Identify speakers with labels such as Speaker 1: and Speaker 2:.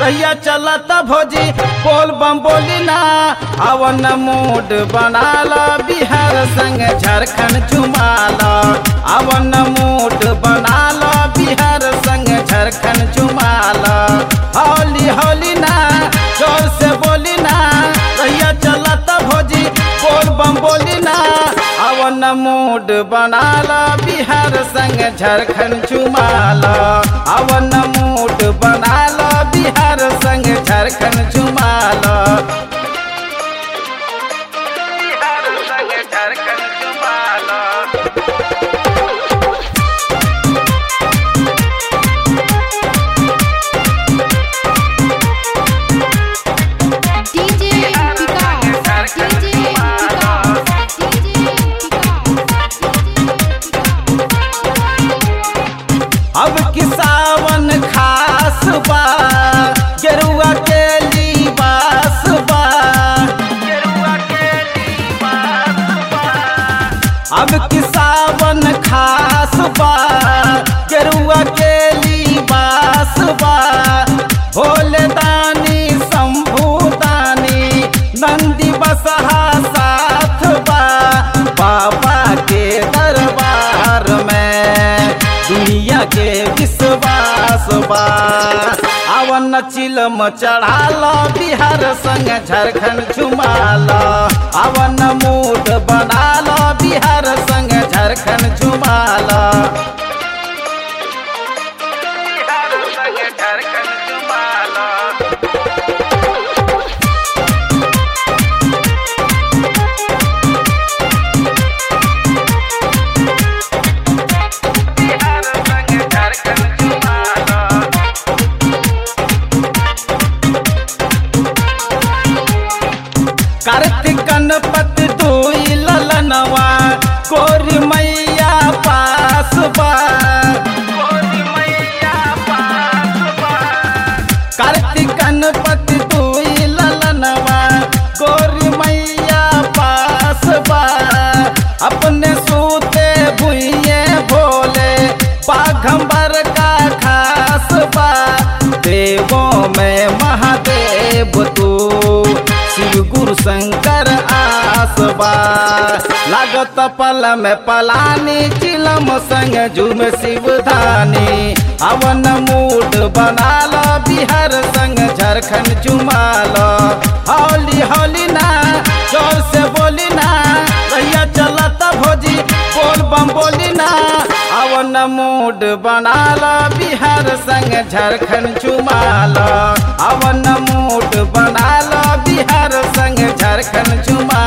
Speaker 1: रहिया चलत भोजी बोल बम बोली ना अवन मूड बनाला बिहार संग झारखंड चुमाला अवन मूड बनाला बिहार संग झारखंड चुमाला हौली हौली ना जोर से बोली ना रहिया चलत भोजी बोल बम बोली ना अवन मूड बनाला बिहार संग झारखंड चुमाला अवन मूड बनाला बिहार संग झारखंड चुमाला बिहार संग Jharkhand चुमाला
Speaker 2: DJ Vikas, DJ Vikas, DJ
Speaker 1: अब कि सावन खास बा गेरुआ के लिबास बा गेरुआ के लिबास बा अब कि सावन खास बा गेरुआ के लिबास बा भोले दानी शंभू दानी नंदी बसहा साथ बा बाबा के दरबार में दुनिया के विश्वास बा अवन चिलम चढ़ाल बिहार संग झारखंड झुमाल अवन मूड बनाल बिहार संग झारखंड झुमाल बिहार संग झारखंड झुमाल बिहार संग झारखंड चुमाला कार्तिक गणपति दुई ललनवा कोरी मैया पास बा कोरी मैया पास बा कार्तिक गणपति दुई ललनवा कोरी मैया पास बा अपने सूते भुइये भोले पाघंबर का खास बा देवों में महादेव तू शिव गुरु शंकर आसबा लागत पल में पलानी चिलम संग झूम शिवधानी अवन मूड बनाल बिहार संग झारखंड चुमाल हौली हौली ना जोर से बोली ना रहिया चलत भोजी बोल बम बोली ना अवन मूड बनाल बिहार संग झारखंड चुमाल अवन मूड बनाल बिहार संग झारखंड चुमाल